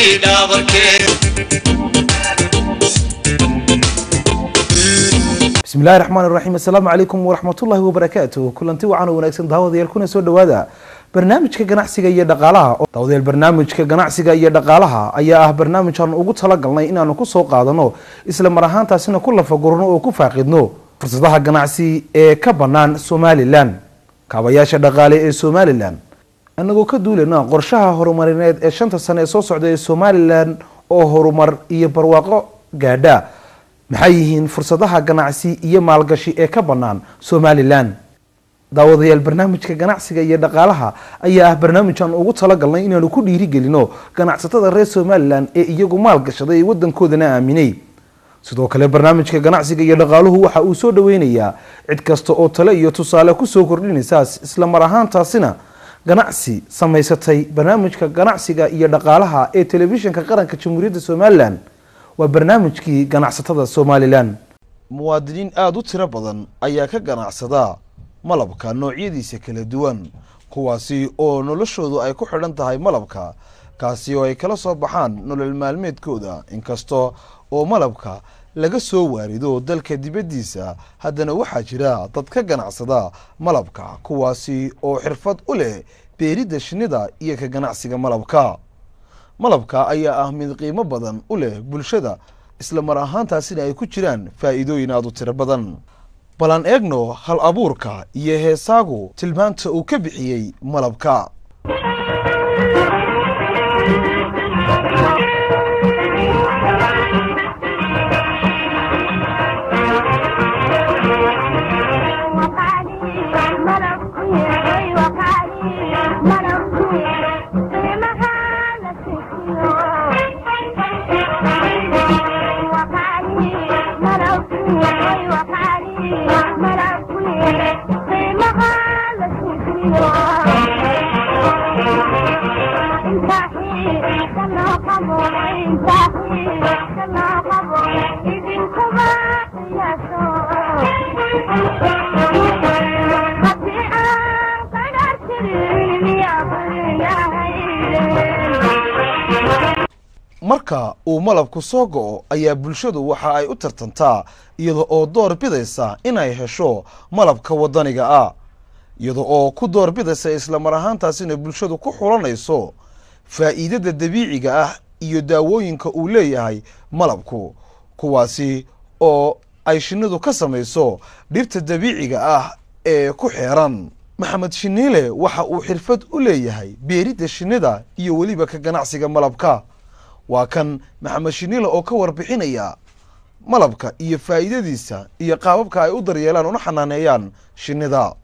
bismi illahi raxmaan iraxiim assalaamu calaykum waraxmatullahi wabarakaatuh kulanti wacan oo wanaagsan daawadayaal kuna soo dhawaada barnaamijka ganacsiga iyo dhaqaalaha daawadayaal barnaamijka ganacsiga iyo dhaqaalaha ayaa ah barnaamij aan ugu talagalnay inaanu kusoo qaadano isla mar ahaantaasina ku lafagurno oo ku faaqidno fursadaha ganacsi ee ka bannaan somalilan kaabayaasha dhaqaale ee somalilan annagoo ka duulayna qorshaha horumarineed ee shanta sane ee soo socda ee somalilan oo horumar iyo barwaaqo gaadha maxay yihiin fursadaha ganacsi iyo maalgashi ee ka bannaan somalilan daawadayaal barnaamijka ganacsiga iyo dhaqaalaha ayaa ah barnaamij aan ugu talagalnay inaanu ku dhiirigelino ganacsatada reer somalilan ee iyagu maalgashaday ee wadankoodana aaminay sidoo kale barnaamijka ganacsiga iyo dhaqaaluhu waxa uu soo dhaweynayaa cid kasta oo tale iyo tusaale kusoo kordhinaysa isla mar ahaantaasina ganacsi samaysatay barnaamijka ganacsiga iyo dhaqaalaha ee telefishinka qaranka jamhuuriyadda somalilan waa barnaamijkii ganacsatada somalilan muwaadiniin aada u tiro badan ayaa ka ganacsada malabka noocyadiisa kala duwan kuwaasi oo noloshoodu ay ku xidhan tahay malabka kaasi oo ay kala soo baxaan nolol maalmeedkooda inkasta oo malabka laga soo waarido dalka dibaddiisa haddana waxaa jira dad ka ganacsada malabka kuwaasi oo xirfad u leh beeridda shinnida iyo ka ganacsiga malabka malabka ayaa ah mid qiimo badan u leh bulshada isla mar ahaantaasina ay ku jiraan faa'iidooyin aada u tiro badan bal aan eegno hal abuurka iyo heesaagu tilmaanta uu ka bixiyey malabka marka uu malabku soo go-o ayaa bulshadu waxa ay u tartantaa iyada oo door bidaysa inay hesho malabka wadaniga ah iyada oo ku door bidaysa isla mar ahaantaasina bulshadu ku xulanayso faa'iidada dabiiciga ah iyo daawooyinka uu leeyahay malabku kuwaasi oo ay shinnidu ka samayso dhibta dabiiciga ah ee ku xeeran maxamed shiniile waxa uu xirfad u leeyahay beeridda shinnida iyo weliba ka ganacsiga malabka waa kan maxamed shiniile oo ka warbixinaya malabka iyo faa'iidadiisa iyo qaababka ay u daryeelaan una xanaaneeyaan shinnida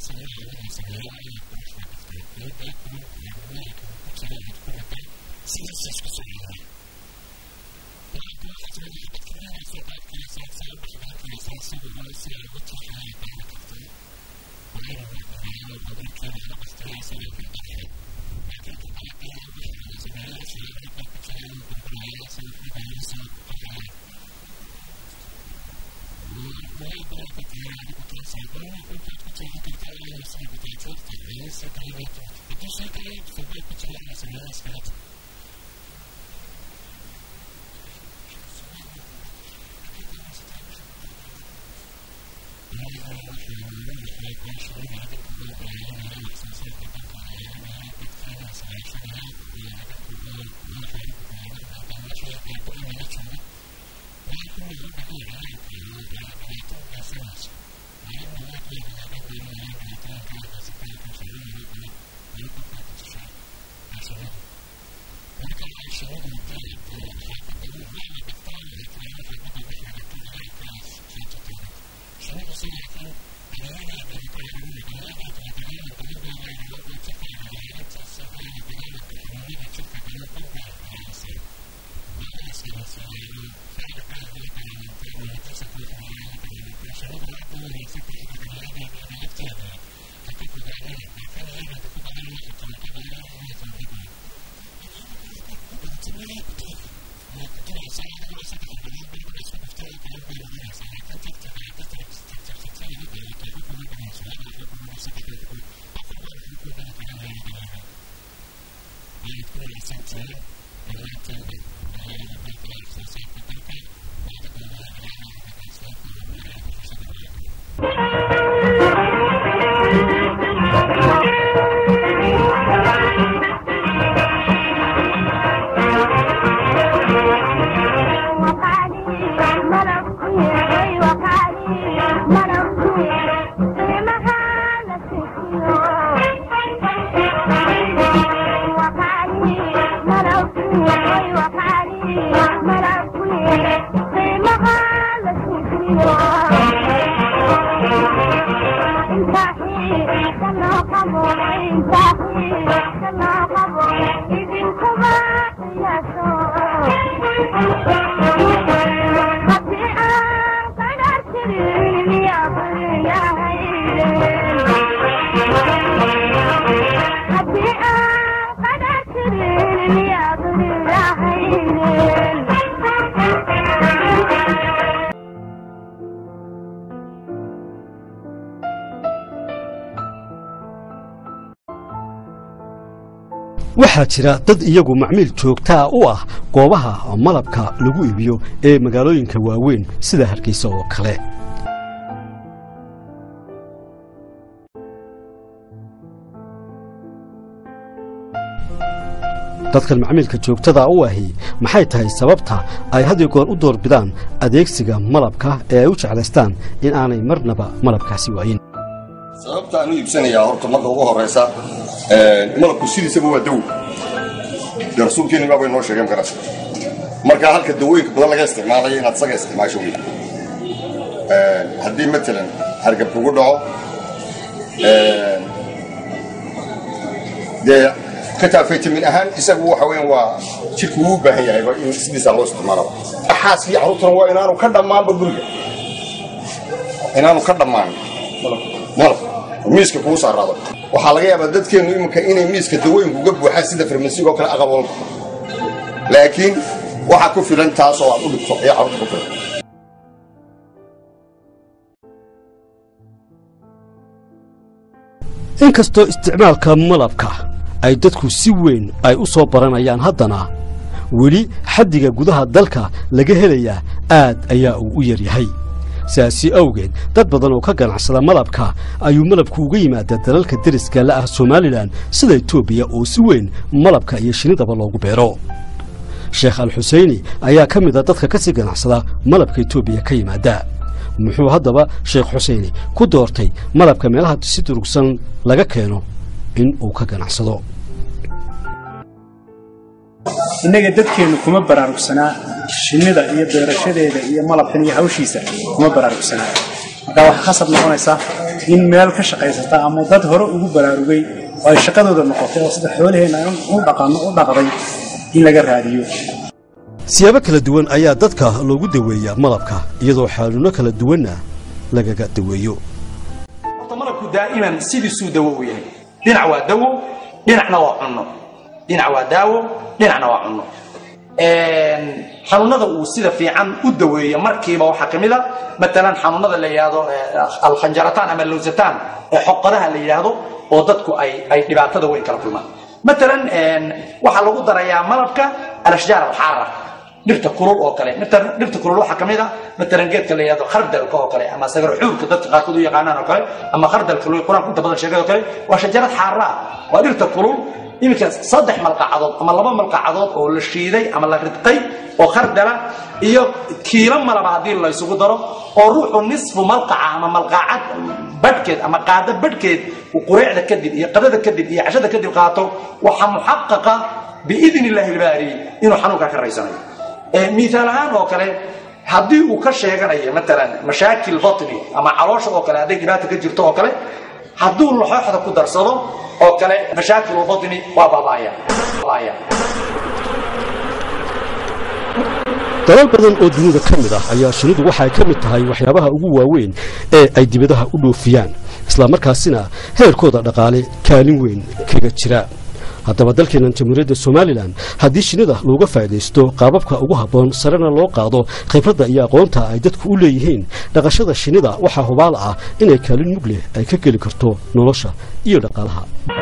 waxaa jira dad iyagu macmiil joogtaa u ah goobaha malabka lagu iibiyo ee magaalooyinka waaweyn sida hargeysa oo kale dadkan macmiilka joogtada u ahi maxay tahay sababta ay had iyo goor u doorbidaan adeegsiga malabka ee ay u jeclaystaan in aanay marnaba malabkaasi waayin sababta aan u iibsanayaa horta marka ugu horaysa malabku sidiisaba waa dawo dee rasuulkeeni baabay noo sheegeen garas marka halka dawooyinka badan laga isticmaalayo inaad isaga isticmaasho wey haddii matalan hargab kugu dhaco dee xitaa vitamin ahaan isagu waxa weyan waa jidhku wuu u baahan yahay in sidiisaa loo isticmaalaba xaaskii carruurtana waa inaanu ka dhammaanba guriga inaanu ka dhammaan malab miiska kugu saaraado waxaa laga yaabaa dadkeennu iminka inay miiska dawooyinku uga buuxaan sida farmasiga oo kale aqal walba laakiin waxaa ku filan taas oo aad u dhigto ayaa carruurta ku filan inkastoo isticmaalka malabka ay dadku si weyn ay u soo baranayaan haddana weli xaddiga gudaha dalka laga helayaa aad ayaa uu u yar yahay sidaasi awgeed dad badan oo ka ganacsada malabka ayuu malabku uga yimaadaa dalalka deriska la ah somalilan sida etoobiya oo si weyn malabka iyo shinidaba loogu beero sheekh al xuseyni ayaa ka mid a dadka ka sii ganacsada malabka etoobiya ka yimaada muxuu haddaba sheekh xuseyni ku doortay malabka meelaha si durugsan laga keeno in uu ka ganacsado innaga dadkeennu kuma baraarugsanaa shinnida iyo beerashadeeda iyo malabkan iyo hawshiisa kuma baraarugsanaa marka waxaa khasab noqonaysaa in meel ka shaqaysata ama dad hore ugu baraarugay oo ay shaqadooda noqotay oo sida xoolaheenna u dhaqano u dhaqday in laga raadiyo siyaabo kala duwan ayaa dadka loogu daweeyaa malabka iyadoo xaaluno kala duwanna lagaga daweeyo horta malabku daa'iman sidiisuu dawo u yahay dhinac waa dawo dhinacna waa cunno dhinac waa daawo dhinacna waa cunno xanuunada uu sida fiican u daweeyo markiiba waxaa ka mid a matalan xanuunada la yidhaahdo alkhanjarataan ama lowsataan ee xoqodaha la yidhaahdo oo dadku ay ay dhibaatada weyn kala kulmaan matalan waxaa lagu darayaa malabka alashjaar alxaara dhirta kulul oo kale matalan dhirta kulul waxaa kamid a matalan geedka la yidhahdo khardalka oo kale ama sagar xuurka dadka qaarkood u yaqaanaan oo kale ama khardalka loo qur-aanka inta badan sheegay oo kale waa shajarad xaara ah waa dhirta kulul iminka saddex malqacadood ama laba malqacadood oo la shiiday ama la ridqay oo khardala iyo kiilo malaba haddii la isugu daro oo ruuxu nisfu malqaca ama malqacad badhkeed ama qaado badhkeed uu qureecda kadib iyo qadada kadib iyo cashada kadib qaato waxaa muxaqaqa biidn illaahi ilbaari inuu xanuunkaa ka raysanayo miaal ahaan oo kale haddii uu ka sheeganayo matalan mashaakil batni ama caloosha oo kale hadday dhibaata ka jirto oo kale hadduu laxooxda ku darsado oo kale mashaakil batni waa baaba'aya dalal badan oo dunida ka mid ah ayaa shinnidu waxay ka mid tahay waxyaabaha ugu waaweyn ee ay dibadaha u dhoofiyaan islamarkaasina heerkooda dhaqaale kaalin weyn kaga jira haddaba dalkeennan jamhuuriyadda somalilan haddii shinnida looga faa'idaysto qaababka ugu habboon sarena loo qaado khibradda iyo aqoonta ay dadku u leeyihiin dhaqashada shinnida waxaa hubaal ah inay kaalin mug leh ay ka geli karto nolosha iyo dhaqaalaha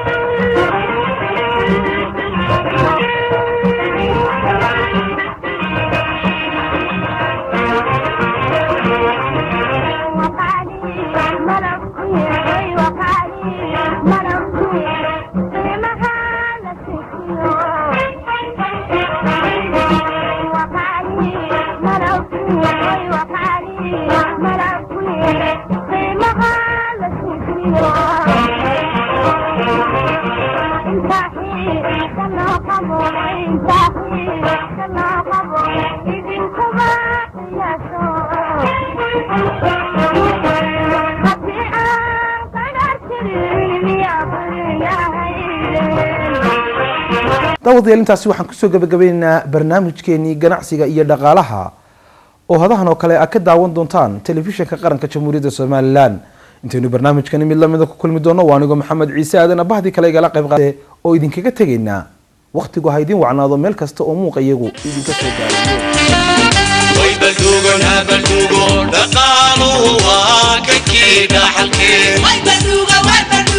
daawadayaal intaasi waxaan kusoo gabagabaynaynaa barnaamijkeenii ganacsiga iyo dhaqaalaha oo hadahan oo kale a ka daawan doontaan telefishinka qaranka jamhuuriyadda somalilan intaynu barnaamijkani mid lamida ku kulmi doono waa anigoo maxamed ciise aadan abahdii kale igala qayb qaade oo idinkaga tegaynaa wakhtigu ha idiin wacnaado meel kasta oo muuqa iyagu idinka soo gaarayo